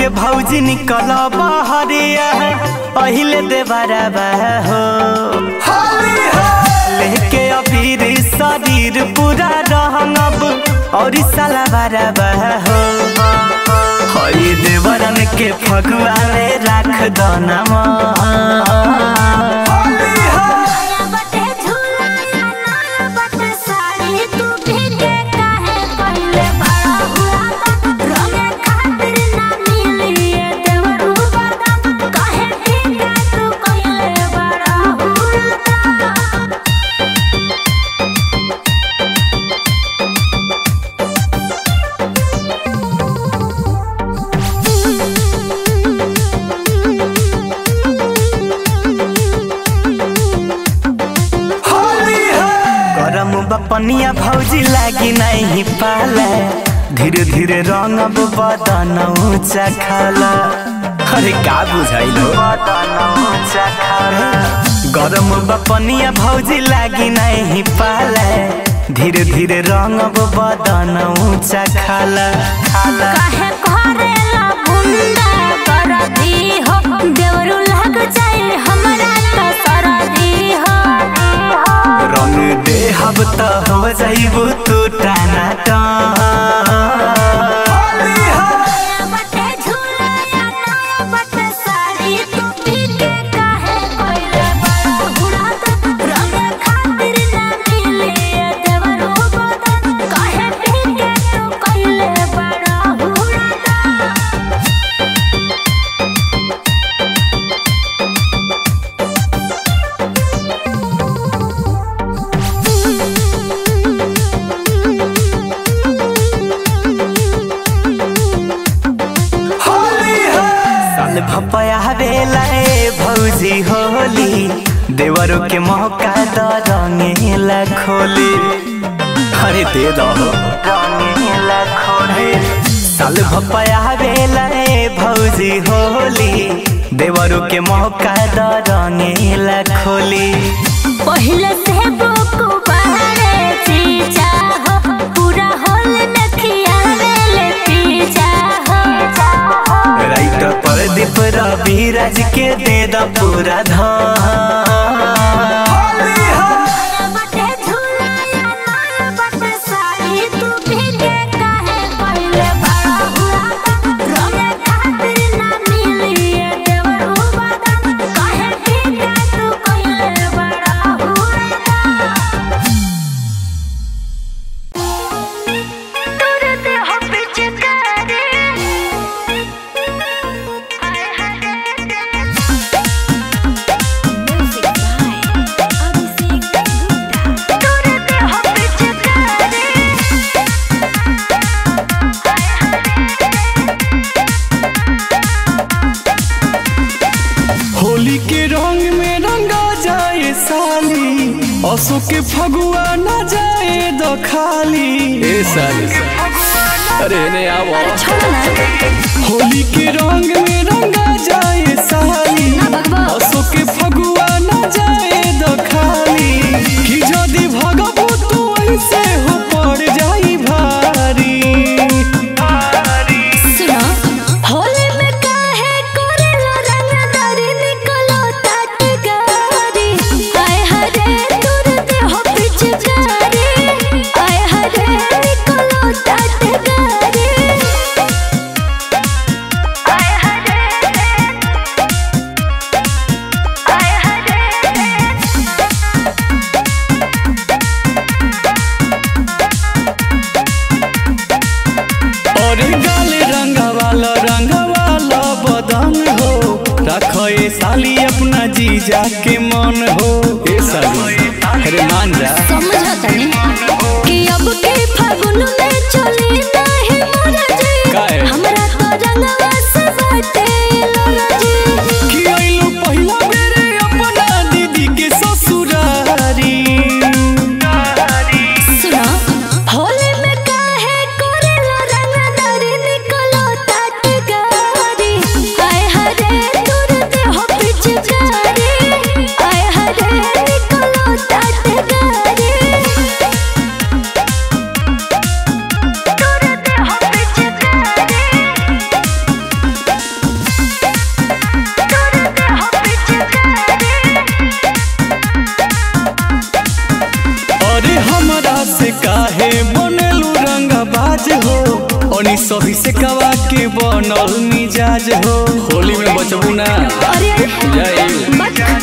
भौजी निकल बहरिया पहिले देवरा हो लेके अबीर शरीर पूरा रहंगब और साला बारा हो हई देवरन के फगुआ में राख दो नमा नया बटे झूला या नया बटे साड़ी तू भीगे काहे पहिले बड़ा हुआ रंगे खातिर ना मिली ये देवरू बदन काहे भीगे तू पहिले बड़ा हुआ गरम बपनिया भौजी लागी नहीं पाला धीरे धीरे रंग अब बदन ऊंचा खाला अरे का बुझाइल बदन ऊंचा खाला गरम बपनिया भौजी लागी नहीं पाला धीरे धीरे रंग अब बदन ऊंचा खाला खाला काहे करेला गुंडा करदी हो देवरू लग जाए हमरा तो सरदी हो रंग देहब त हो जाइबू तू टाना नया बटे झूला या नया बटे साड़ी तू पीके काहे कोइले बड़ा हुड़ात रंगे खातिर ना मिले ये देवरू बदन काहे पीके तू कोइले बड़ा हुड़ात साल भपया बेला ए भौजी होली देवरो के मौका द रंगेला खोली अरे दे दो रंगेला खोली साल भपया बेला ए भौजी होली देवरो के मौका द रंगेला खोली पहिले से बुक बहरे चीजा हो पूरा होल में खियावेले पीजा हो राइट प्रदीप रवि राज के दे द पूरा धान नया बटे झूला या नया बटे साड़ी तू भीगे काहे पहिले बड़ा हुआ रंगे खातिर ना मिली ये देवरू बदन काहे भीगे तू कोइले बड़ा हुआ तुरते हो पिचकारी हाय हाय म्यूजिक बाय अभिषेक गुप्ता तुरते हो पिचकारी होली के रंग में रंगा जाए साली असो के फगुआ न जाए दो खाली ए साली अरे ने आवो होली के रंग में रंगा जाए साली असो के फगुआ न जाए दो खाली कि जदी भगबू तू ऐसे हो पड़ जाई भारी सुनो होली में काहे करेला रंगदारी निकलो तात गारी आय हरे तुरते हो पिचकारी आय हरे निकलो तात गारी आय हरे आय हरे और गाल रंगवाला रंगवाला बदन हो रखो ए साली अपना जीजा के मन हो ए साली अरे मान जा समझा तनी कि अब के फागुन में चली नाही मोरा जी काहे? हमरा तो रंगवा से बाटे लोरा जी कि आइलू पहिला बेरे अपना दीदी के ससुरारी सुनो होली में काहे करेला रंगदारी निकलो तात गारी आय हरे तुरते हो पिचकारी आय हरे निकलो तात गारी तुरते हो पिचकारी मनी सही से कवा के बनल मिजाज हो होली में बचबू ना अरे जाई मत